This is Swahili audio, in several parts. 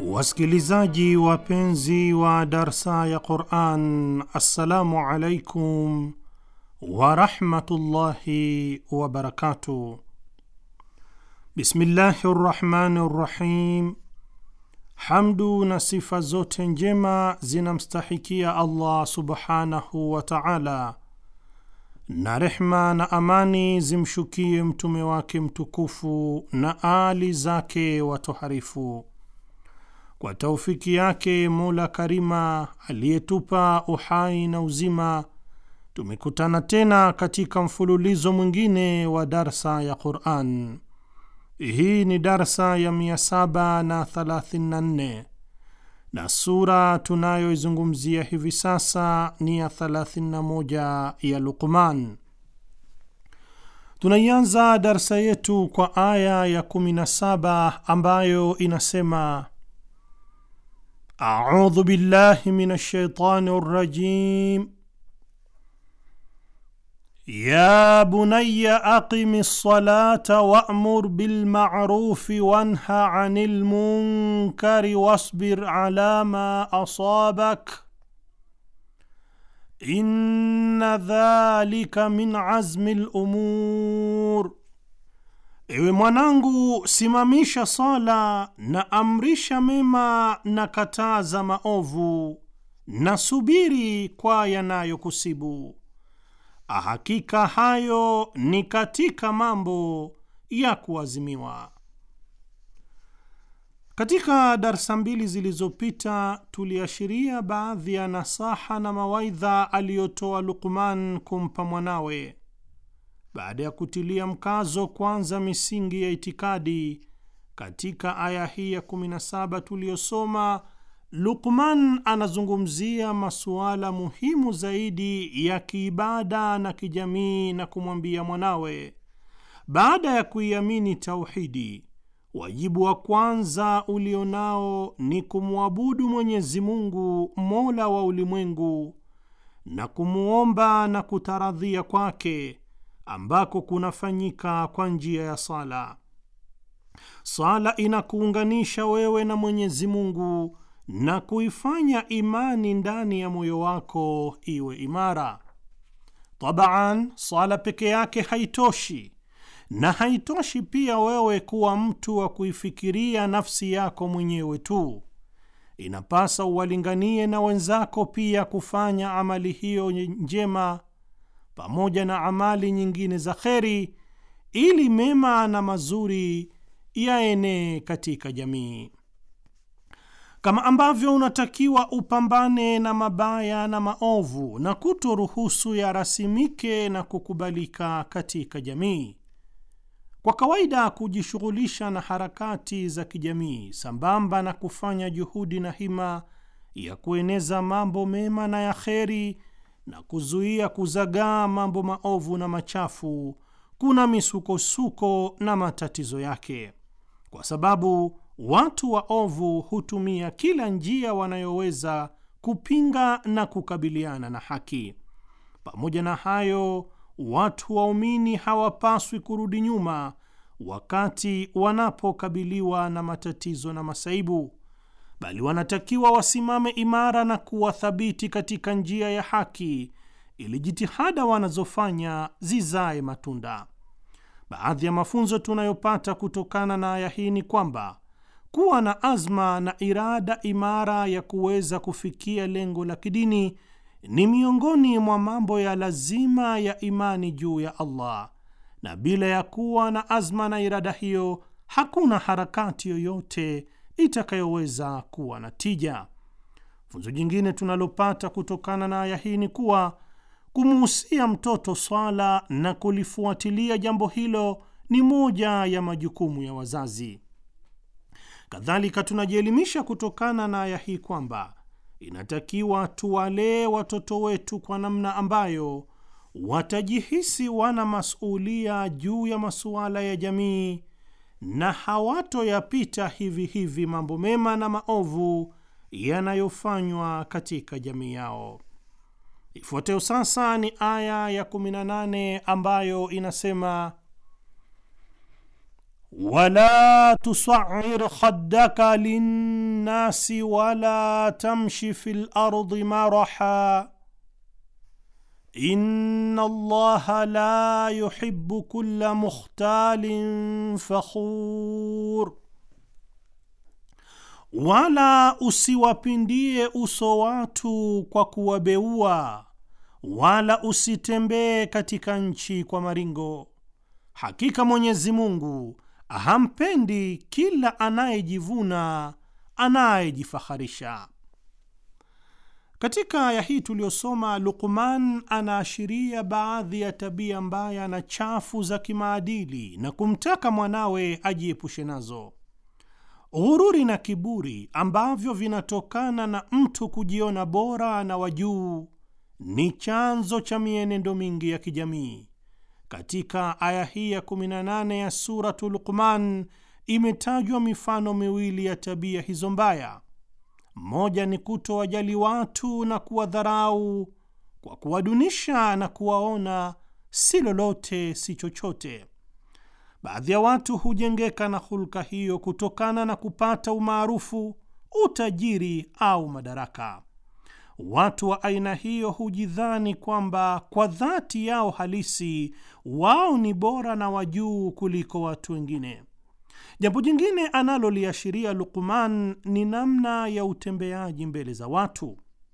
Wasikilizaji wapenzi wa darsa ya Quran, assalamu alaikum warahmatullahi wabarakatuh. Bismillahi rrahmani rrahim. Hamdu na sifa zote njema zinamstahikia Allah subhanahu wa taala, na rehma na amani zimshukie mtume wake mtukufu na ali zake watoharifu kwa taufiki yake Mola Karima aliyetupa uhai na uzima, tumekutana tena katika mfululizo mwingine wa darsa ya Quran. Hii ni darsa ya 734 na sura tunayoizungumzia hivi sasa ni ya 31 ya Luqman. Tunaianza darsa yetu kwa aya ya 17 ambayo inasema A'udhu billahi minash shaitani rrajim ya bunayya aqimi ssalata wa'mur bil ma'rufi wanha 'anil munkari wasbir 'ala ma asabak inna dhalika min 'azmi al umur Ewe mwanangu, simamisha sala na amrisha mema na kataza maovu na subiri kwa yanayokusibu. Hakika hayo ni katika mambo ya kuazimiwa. Katika darsa mbili zilizopita tuliashiria baadhi ya nasaha na mawaidha aliyotoa Luqman kumpa mwanawe baada ya kutilia mkazo kwanza misingi ya itikadi. Katika aya hii ya 17 tuliyosoma, Luqman anazungumzia masuala muhimu zaidi ya kiibada na kijamii, na kumwambia mwanawe, baada ya kuiamini tauhidi, wajibu wa kwanza ulionao ni kumwabudu Mwenyezi Mungu, mola wa ulimwengu, na kumwomba na kutaradhia kwake ambako kunafanyika kwa njia ya sala. Sala inakuunganisha wewe na Mwenyezi Mungu na kuifanya imani ndani ya moyo wako iwe imara. Tabaan, sala peke yake haitoshi, na haitoshi pia wewe kuwa mtu wa kuifikiria nafsi yako mwenyewe tu. Inapasa uwalinganie na wenzako pia kufanya amali hiyo njema pamoja na amali nyingine za kheri ili mema na mazuri yaenee katika jamii. Kama ambavyo unatakiwa upambane na mabaya na maovu na kutoruhusu yarasimike na kukubalika katika jamii. Kwa kawaida, kujishughulisha na harakati za kijamii sambamba na kufanya juhudi na hima ya kueneza mambo mema na ya kheri na kuzuia kuzagaa mambo maovu na machafu kuna misukosuko na matatizo yake, kwa sababu watu waovu hutumia kila njia wanayoweza kupinga na kukabiliana na haki. Pamoja na hayo, watu waumini hawapaswi kurudi nyuma wakati wanapokabiliwa na matatizo na masaibu bali wanatakiwa wasimame imara na kuwa thabiti katika njia ya haki ili jitihada wanazofanya zizae matunda. Baadhi ya mafunzo tunayopata kutokana na aya hii ni kwamba kuwa na azma na irada imara ya kuweza kufikia lengo la kidini ni miongoni mwa mambo ya lazima ya imani juu ya Allah, na bila ya kuwa na azma na irada hiyo hakuna harakati yoyote itakayoweza kuwa na tija. Funzo jingine tunalopata kutokana na aya hii ni kuwa kumuhusia mtoto swala na kulifuatilia jambo hilo ni moja ya majukumu ya wazazi. Kadhalika, tunajielimisha kutokana na aya hii kwamba inatakiwa tuwalee watoto wetu kwa namna ambayo watajihisi wana masulia juu ya masuala ya jamii na hawatoyapita hivi hivi mambo mema na maovu yanayofanywa katika jamii yao. Ifuatayo sasa ni aya ya 18 ambayo inasema wala tusa'ir khaddaka linnasi wala tamshi fil ardi maraha inna Allaha la yuhibbu kulla mukhtalin fakhur, wala usiwapindie uso watu kwa kuwabeua, wala usitembee katika nchi kwa maringo. Hakika Mwenyezi Mungu hampendi kila anayejivuna, anayejifaharisha. Katika aya hii tuliyosoma, Luqman anaashiria baadhi ya tabia mbaya na chafu za kimaadili na kumtaka mwanawe ajiepushe nazo. Ghururi na kiburi ambavyo vinatokana na mtu kujiona bora na wajuu ni chanzo cha mienendo mingi ya kijamii. Katika aya hii ya 18 ya Suratu Luqman imetajwa mifano miwili ya tabia hizo mbaya. Moja ni kutowajali watu na kuwadharau kwa kuwadunisha na kuwaona si lolote si chochote. Baadhi ya watu hujengeka na hulka hiyo kutokana na kupata umaarufu, utajiri au madaraka. Watu wa aina hiyo hujidhani kwamba kwa dhati yao halisi wao ni bora na wajuu kuliko watu wengine. Jambo jingine analoliashiria Luqman ni namna ya utembeaji mbele za watu.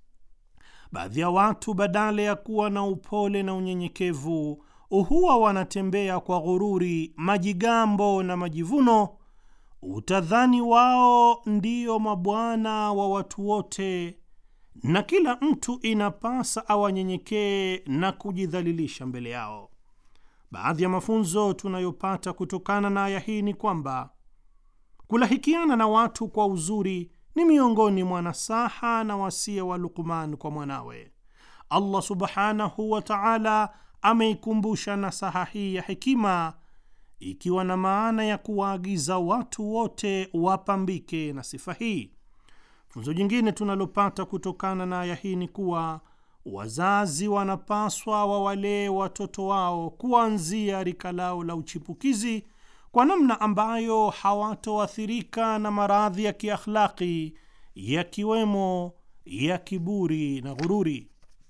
Baadhi ya watu badala ya kuwa na upole na unyenyekevu huwa wanatembea kwa ghururi, majigambo na majivuno. Utadhani wao ndiyo mabwana wa watu wote na kila mtu inapasa awanyenyekee na kujidhalilisha mbele yao. Baadhi ya mafunzo tunayopata kutokana na aya hii ni kwamba kulahikiana na watu kwa uzuri ni miongoni mwa nasaha na wasia wa Luqman kwa mwanawe. Allah subhanahu wa ta'ala ameikumbusha nasaha hii ya hekima ikiwa na maana ya kuwaagiza watu wote wapambike na sifa hii. Funzo jingine tunalopata kutokana na aya hii ni kuwa wazazi wanapaswa wawalee watoto wao kuanzia rika lao la uchipukizi kwa namna ambayo hawatoathirika na maradhi ya kiakhlaki yakiwemo ya kiburi na ghururi.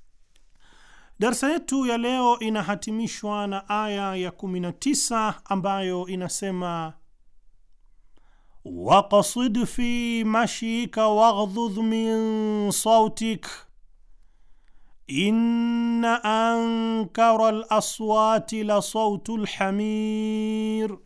Darsa yetu ya leo inahatimishwa na aya ya 19 ambayo inasema waqsid fi mashika waghdhudh min sautik inna ankara alaswati la sautu lhamir,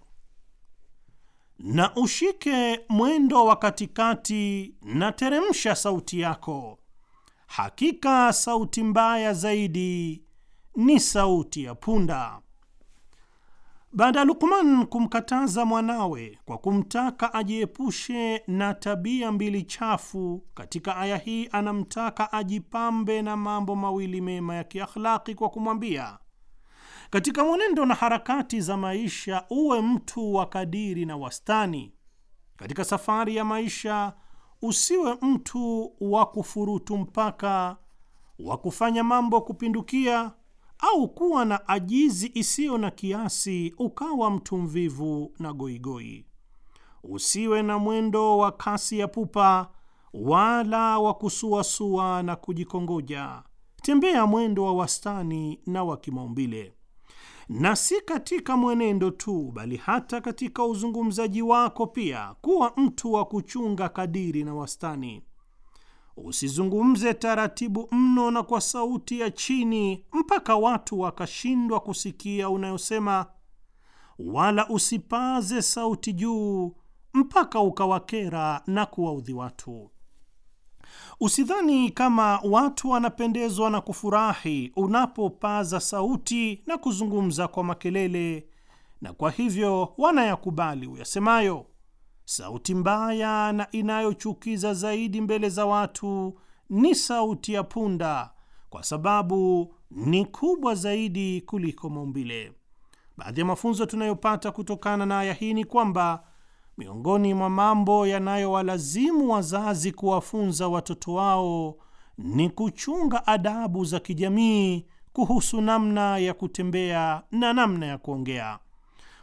na ushike mwendo wa katikati na teremsha sauti yako, hakika sauti mbaya zaidi ni sauti ya punda. Baada ya Luqman kumkataza mwanawe kwa kumtaka ajiepushe na tabia mbili chafu, katika aya hii anamtaka ajipambe na mambo mawili mema ya kiakhlaki kwa kumwambia, katika mwenendo na harakati za maisha uwe mtu wa kadiri na wastani. Katika safari ya maisha usiwe mtu wa kufurutu mpaka, wa kufanya mambo kupindukia au kuwa na ajizi isiyo na kiasi, ukawa mtu mvivu na goigoi. Usiwe na mwendo wa kasi ya pupa, wala wa kusuasua na kujikongoja. Tembea mwendo wa wastani na wa kimaumbile, na si katika mwenendo tu, bali hata katika uzungumzaji wako pia, kuwa mtu wa kuchunga kadiri na wastani. Usizungumze taratibu mno na kwa sauti ya chini mpaka watu wakashindwa kusikia unayosema, wala usipaze sauti juu mpaka ukawakera na kuwaudhi watu. Usidhani kama watu wanapendezwa na kufurahi unapopaza sauti na kuzungumza kwa makelele, na kwa hivyo wanayakubali uyasemayo. Sauti mbaya na inayochukiza zaidi mbele za watu ni sauti ya punda, kwa sababu ni kubwa zaidi kuliko maumbile. Baadhi ya mafunzo tunayopata kutokana na aya hii ni kwamba miongoni mwa mambo yanayowalazimu wazazi kuwafunza watoto wao ni kuchunga adabu za kijamii kuhusu namna ya kutembea na namna ya kuongea.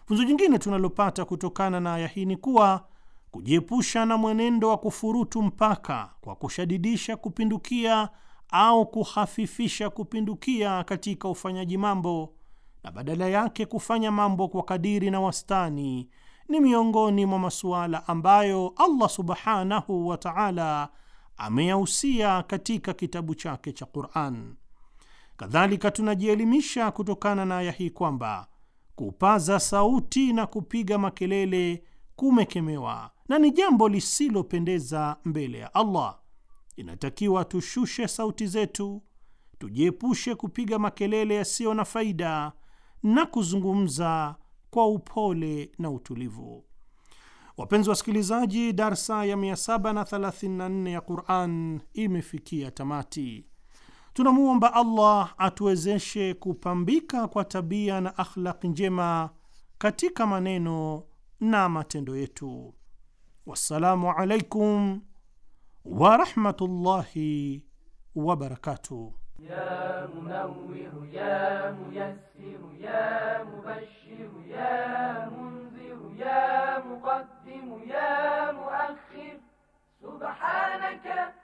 Funzo jingine tunalopata kutokana na aya hii ni kuwa kujiepusha na mwenendo wa kufurutu mpaka kwa kushadidisha kupindukia au kuhafifisha kupindukia katika ufanyaji mambo na badala yake kufanya mambo kwa kadiri na wastani ni miongoni mwa masuala ambayo Allah subhanahu wa ta'ala ameyahusia katika kitabu chake cha Qur'an. Kadhalika tunajielimisha kutokana na aya hii kwamba kupaza sauti na kupiga makelele kumekemewa na ni jambo lisilopendeza mbele ya Allah. Inatakiwa tushushe sauti zetu, tujiepushe kupiga makelele yasiyo na faida na kuzungumza kwa upole na utulivu. Wapenzi wasikilizaji, darsa ya 734 ya Qur'an imefikia tamati. Tunamwomba Allah atuwezeshe kupambika kwa tabia na akhlaqi njema katika maneno na matendo yetu. Wassalamu alaikum wa rahmatullahi wa barakatuh. يا منور يا ميسر يا مبشر يا منذر يا مقدم يا مؤخر سبحانك